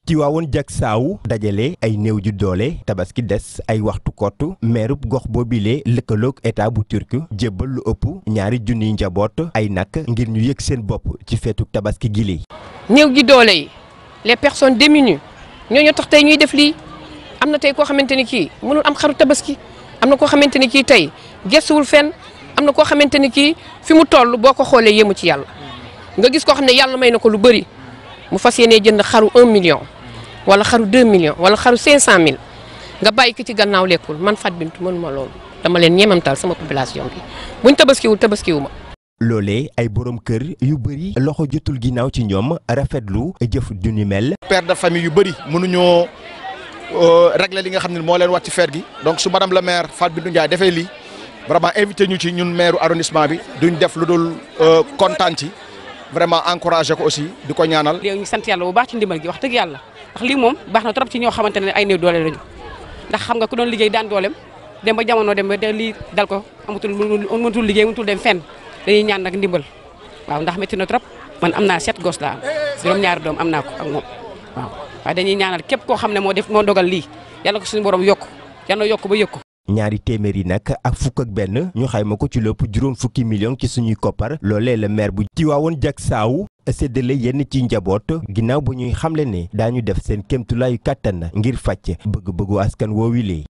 Tiwaawoon jak saaw dajale ay néew ju doole tabaski des ay waxtu kott meerub gox boobile lëkkaloog état bu turc jébbal lu ëpp ñaari junniy njaboot ay nag ngir ñu yëg seen bopp ci feetu tabaski gile. néew gi doole yi les personnes démunies ñooñu tax tey ñuy def lii am na tey koo xamante ni kii mënul am xaru tabaski am na koo xamante ni kii tey gestuwul fenn am na koo xamante ni kii fi mu toll boo ko xoolee yéemu ci yàlla nga gis koo xam ne yàlla may na ko lu bëri mu fas yéenee jënd xaru 1 million wala xaru 2 millions wala xaru 500000 nga bàyyi ko ci gannaaw lekkul man Fatou Bintou mënuma loolu dama leen ñeemantal sama population bi buñ tabaskiwul tabaskiwu ma. loolee ay borom kër yu bëri loxo jotul ginnaaw ci ñoom rafetlu jëf du ni mel. père de famille yu bëri mënuñoo régler li nga xam ne moo leen wax ci feet gi donc su madame la maire Fatou Bintou Ndiaye defee lii vraiment invité ñu ci ñun maire arrondissement bi duñ def lu dul kontaan ci vraiment encouragé ko aussi di ko ñaanal. léegi ñu sant yàlla bu baax ci ndimbal gi wax dëgg yàlla ndax lii moom baax na trop ci ñoo xamante ne ay néew doole lañu ndax xam nga ku doon liggéey daan dooleem dem ba jamono dem ba lii dal ko amatul mënatul liggéey mënatul dem fenn dañuy ñaan nag ndimbal waaw ndax métti na trop man am naa sept gos la am juróom-ñaari doom am naa ko ak moom waaw waaye dañuy ñaanal képp koo xam ne moo def moo dogal lii yàlla ko suñu borom yokk yàlla yokk ba yëkk ko ñaari téeméer yi nag ak fukk ak benn ñu xayma ko ci lépp juróom fukki million ci suñuy koppar loolee la maire bu Tiwaawoon jak saaw séddale yenn ci njaboot ginnaaw bu ñuy xamle ne daañu def seen kéemtulaayu kàttan ngir fàcc bëgg-bëggu askan woowilee